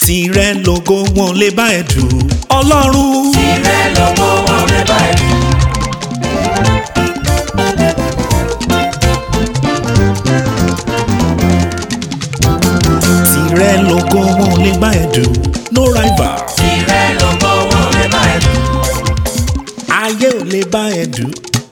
tirẹ̀ lógo wọn lè bá ẹ dù ọlọ́run. tirẹ̀ lógo wọn lè bá ẹ dù. tirẹ̀ lógo wọn lè bá ẹ dù no rival. tirẹ̀ lógo wọn lè bá ẹ dù. ayé ò lè bá ẹ dù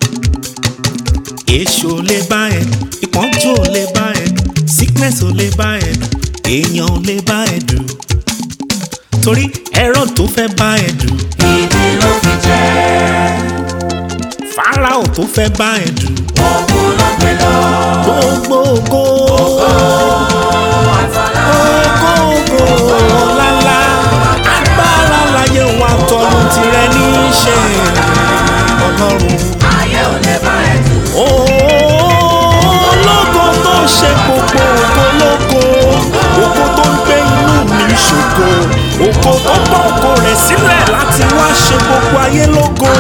èṣù ò lè bá ẹ dù ìpọ́njú ò lè bá ẹ dù sickness ò lè bá ẹ dù èèyàn ò lè bá ẹ dù torí ẹ̀rọ tó fẹ́ bá ẹ dù ìdí ló fi jẹ́. Fáráò tó fẹ́ bá ẹ dù òkú ló gbé lọ. gbogbo ògo àtàlà ògo ògo ọ̀làlà agbára láyé wa tọrùn tirẹ̀ ní í ṣe ọlọ́run. ayé ò lè bá ẹ dù. ológo tó ń ṣe gbogbo ògo lógo ògo tó ń gbé inú mi ṣògo ògo tó bọ́ ògo rẹ̀ sílẹ̀ láti wá ṣe gbogbo ayé lógo.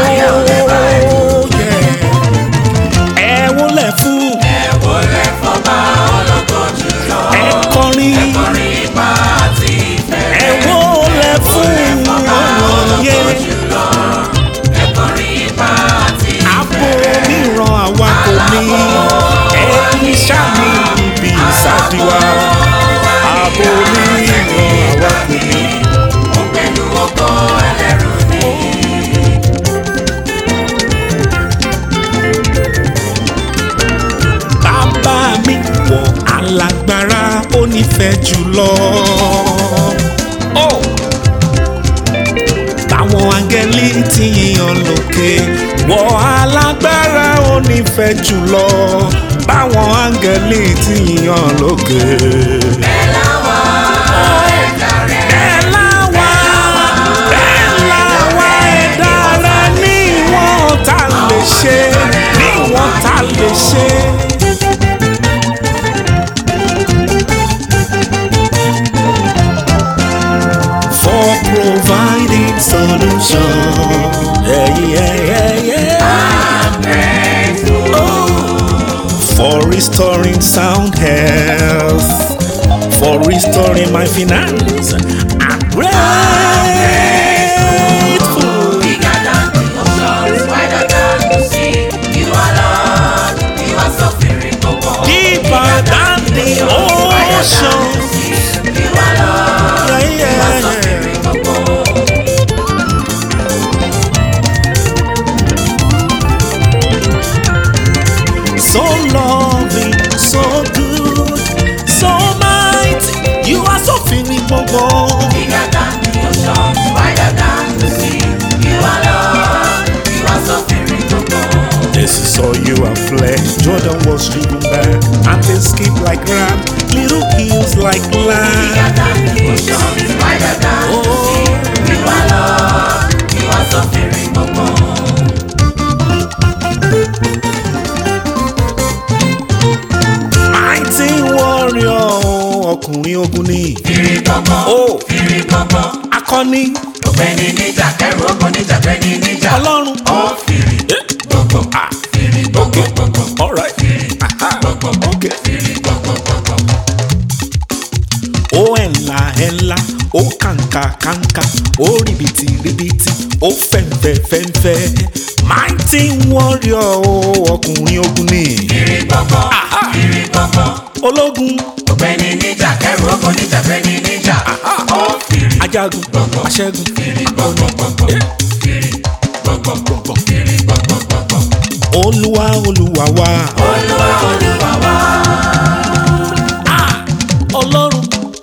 Yeah. ẹ wólẹ̀ fún ẹ wò lè fọba ológo jùlọ. ẹ kọrin orin ipa àti ìfẹ́. ẹ wólẹ̀ fún ọ̀yẹ́ jùlọ. ẹ kọrin ipa àti ìfẹ́. àpò mìíràn àwa kò ní ẹni sàmì ibi ìsàdíwá àpò mìíràn àwa kò ní. ó pẹ̀lú ògo ẹlẹ́rù ni. bàbá mi wọ alágbára ó nífẹ̀ẹ́ jùlọ. Oh! Báwọn áńgẹ́lì ti yíyan lókè wọ alágbára ó nífẹ̀ẹ́ jùlọ. Báwọn áńgẹ́lì ti yíyan lókè. bẹ́ẹ̀ láwa ẹ̀dá rẹ̀. Bẹ́ẹ̀ láwa bẹ́ẹ̀ láwa ẹ̀dá rẹ̀ ní ìwọ̀n tá a lè ṣe ní ìwọ̀n tá a lè ṣe. For providing solution. Yeah, yeah, yeah, yeah. Oh. For restoring sound health. For restoring my finance. I'm grateful. Bigger than the oceans, wider than the sea. You are Lord, you are suffering for more. Deeper than the ocean. You are Lord, Yeah, you are yeah, yeah. suffering for more. So loving, so good, so mighty. You are so feeling gbogbo. Bigger than the oceans, wider than the sea. You are Lord, you are suffering for more. This is all you have fled. Jordan was driven back, and they skip like ram. Little hills like Bigger lamb. than the oceans, wider than the sea. You are Lord, you are suffering for more. Mighty warrior, ọkùnrin ogun ni. Fìrì gbọ̀ngbọ̀n, Oh, fìrì gbọ̀ngbọ̀n. akọni ọ̀gbẹ́ni níjà kẹrù ogun níjà gbẹ́ni níjà. ọlọ́run. ó fìrì gbọ̀ngbọ̀n Ah, fìrì gbọ̀ngbọ̀n gbọ̀ngbọ̀n all right. Aha, gbọ̀ngbọ̀n okay. fìrì gbọ̀ngbọ̀n gbọ̀ngbọ̀n. ó ẹ̀ńlá ẹ̀ńlá ó kàǹkà kàǹkà ó rìbìtì rìbìtì ó fẹ̀ǹfẹ̀ fẹ̀ǹfẹ̀ mighty warrior ó ọkùnrin ogun ni. fìrì gbọ̀ngbọ̀n Aha. fìrì gbọ̀ngbọ̀n. ológun ọ̀gbẹ́ni níjà kẹrù ogun níjà gbẹ́ni níjà. ó fìrì ajagun aṣẹ́gun fìrì gbọ̀ngbọ̀n gbọ̀ngbọ̀n fìrì gbọ̀ngbọ̀n gbọ̀ngbọ̀n fìrì gbọ̀ngbọ̀n gbọ̀ngbọ̀n. olúwa olúwa wa. olúwa olúwa wá. Ah, ọlọ́run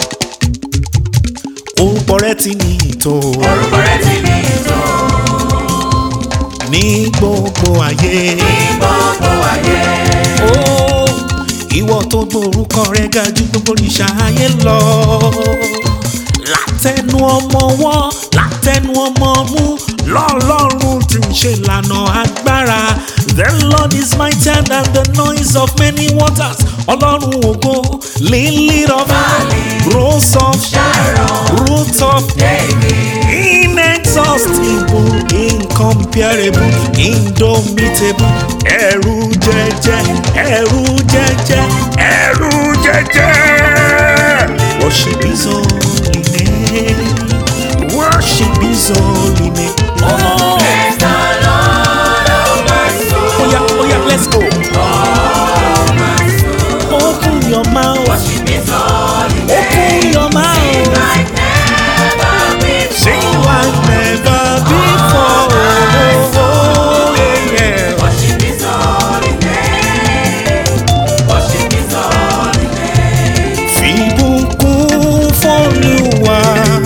orúkọ rẹ ti ní ìtò orúkọ rẹ̀ ti ní ìtò ní gbogbo ayé. ní gbogbo ayé. Ó, ìwọ tó gbórúkọ rẹ ga ju gbogbo ìṣà ayé lọ. látẹnu ọmọ wọn látẹnu ọmọ mú lọ́lọ́run tí ń ṣe ìlànà agbára. The Lord is mightier than the noise of many waters. Ọlọ́run ògo lily of rose of Sharon. root of inexhaustible incomparable indomitable ẹ̀rù jẹjẹ ẹ̀rù jẹjẹ ẹ̀rù jẹjẹ worship his holy name his holy name. Oh, Bless the Lord, oh my soul. oh yeah, oh yeah, let's go. Oh my soul. Open your mouth. Worship His holy name. Open your mouth. Like never before. Sing like never before. Oh, yeah, yeah. Worship His holy name. Worship His holy name. Fìbùkún f'Olúwa,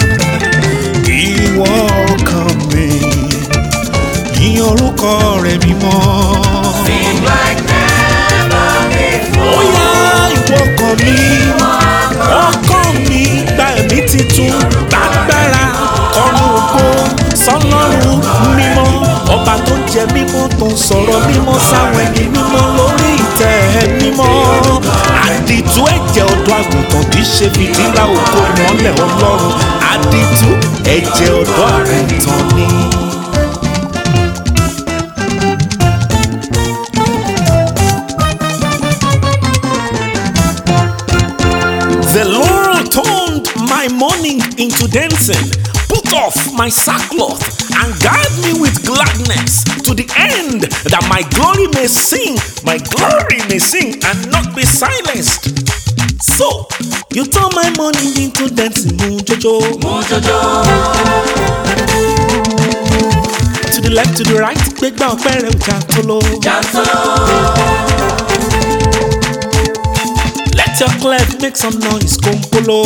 ìwọ ọkàn mi, yìn orúkọ rẹ̀ mímọ́. Sing like never before. Ó yá ìwọ ọkàn mi, ọkàn mi gba ẹ̀mí titun lágbára ọ̀run ògo sọlọ́run mímọ́. Ọba tó ń jẹ mímọ́ tó ń sọ̀rọ̀ mímọ́ sáwọn ẹni mímọ́ lórí ìtẹ́ mímọ́. Àdìtú ẹ̀jẹ̀ ọ̀dọ́ àgùntàn kì í ṣe fìtílà ògo ìmọ́lẹ̀ ọlọ́run. Àdìtú ẹ̀jẹ̀ ọ̀dọ́ àgùntàn ni. The Lord turned my mourning into dancing, put off my sackcloth, and guide me with gladness to the end that my glory may sing, my glory may sing and not be silenced. So, you turn my mourning into dancing, moon jojo. To the left, to the right, gbégbá ọpẹ́ rẹ̀ ọjà tó lọ. Let your clef make some noise, kòńpolo.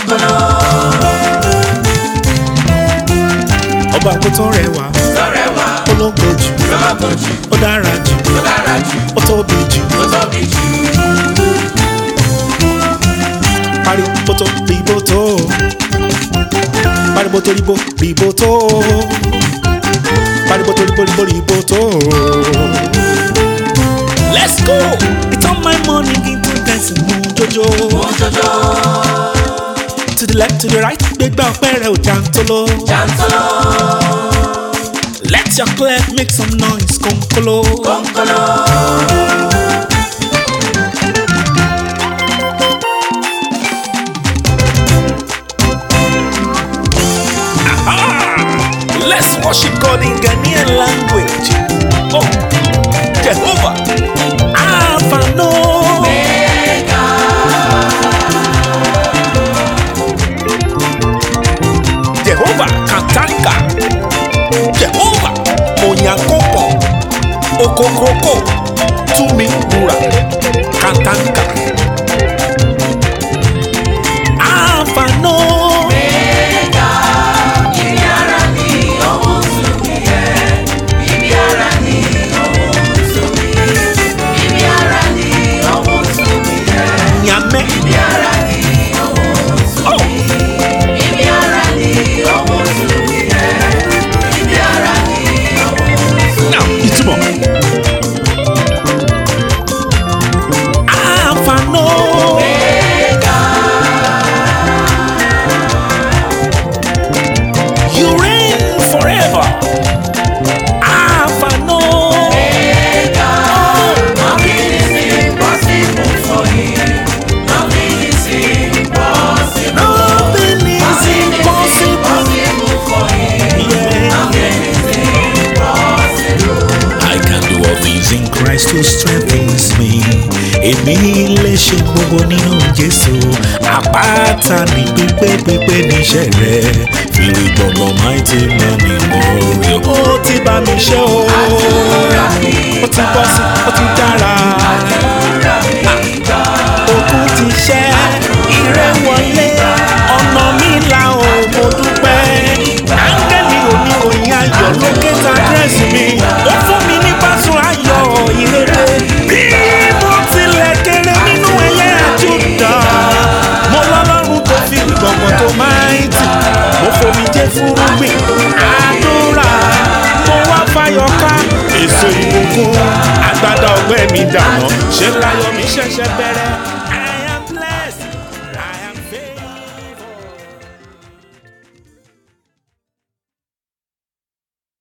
Ọba kò tó rẹwà, ológo jù, ó dára jù, ó tóbi jù, pariwo tó bíbó tó. Pariwo tó ríbo ríbo tó. Pariwo tó ríbo ríbo ríbo tó. Let's go! It's on my morning into dancing moon jojo. To the left, to the right, gbégbá ọpẹ́ rẹ̀ ò jàntolo. Let your clef make some noise, kòńkòló. Aha! Let's worship God in Ghanaian language. Oh, Jehovah. Alpha, no. Jehovah Katanka. Jehovah Onyankopon. Okokroko. Tumi Bura. Katanka. Alpha, no. Nyame. Oh, now ìtumọ̀. Alpha, no. You reign forever. Alpha, no. Nothing is impossible. Yeah. I can do all things in Christ who strengthens me. Èmi lè ṣe gbogbo nínú Jésù. Àpáta ní pípé pípé níṣẹ́ rẹ̀. Fìlì gbọ̀ngàn mighty man memorial. Ó ti bá mi ṣe o. Ó ti bọ́ sí, ó ti dára. Òkun ti ṣẹ́, ire wọlé. Ọ̀nà mi là ó, mo dúpẹ́. Áńgẹ́lì òní òyìn ayọ̀ lókè ta dírẹ́sì mi. Ó fún mi ní pásún ayọ̀ ìrere. Bí mo tilẹ̀ kéré nínú ẹyẹ àjùdá. Mo lọ́lọ́run tó fi gbọ̀ngàn tó máa ń tì. Mo fomi jẹ́ fúrúgbìn. Àdúrà mo wá fayọ̀ ká. Èso ìbùkún àgbàdo ọgbẹ́ mi dànù. Ṣé láyọ̀ mi ṣẹ̀ṣẹ̀ bẹ̀rẹ̀?